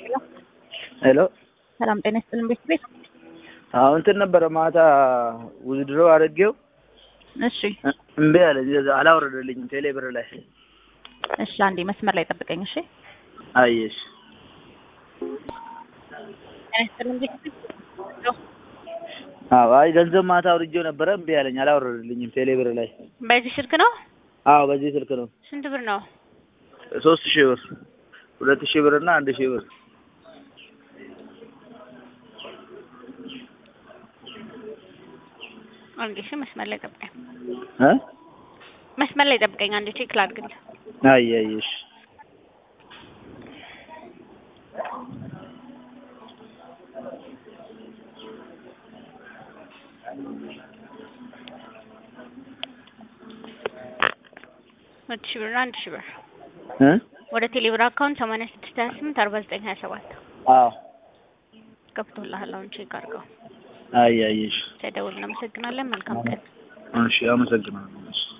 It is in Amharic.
ሄሎ ሰላም ጤና ይስጥልን ቤት ቤት አዎ እንትን ነበረ ማታ ውዝድሮ አድርጌው እሺ እምቢ አለ አላወረደልኝም ቴሌ ብር ላይ እሺ አንዴ መስመር ላይ ጠብቀኝ እሺ አየሽ ጤና ይስጥልን ቤት ቤት አዎ አይ ገንዘብ ማታ አውርጄው ነበረ እምቢ አለኝ አላወረደልኝም ቴሌ ብር ላይ በዚህ ስልክ ነው? አዎ በዚህ ስልክ ነው ስንት ብር ነው? ሶስት ሺህ ብር ሁለት ሺህ ብር እና አንድ ሺህ ብር አንዴ እሺ፣ መስመር ላይ ጠብቀኝ። እ መስመር ላይ ጠብቀኝ አንዴ ቼክ ላድርግልህ። አይ አየሽ ሁለት ሺህ ብር እና አንድ ሺህ ብር እ ወደ ቴሌብር አካውንት ሰማንያ ስድስት ሀያ ስምንት አርባ ዘጠኝ ሀያ ሰባት አዎ ገብቶልሃል። አሁን ቼክ አድርገው። አይ አየሽ ተደውል። እናመሰግናለን። መልካም ቀን። እሺ አመሰግናለሁ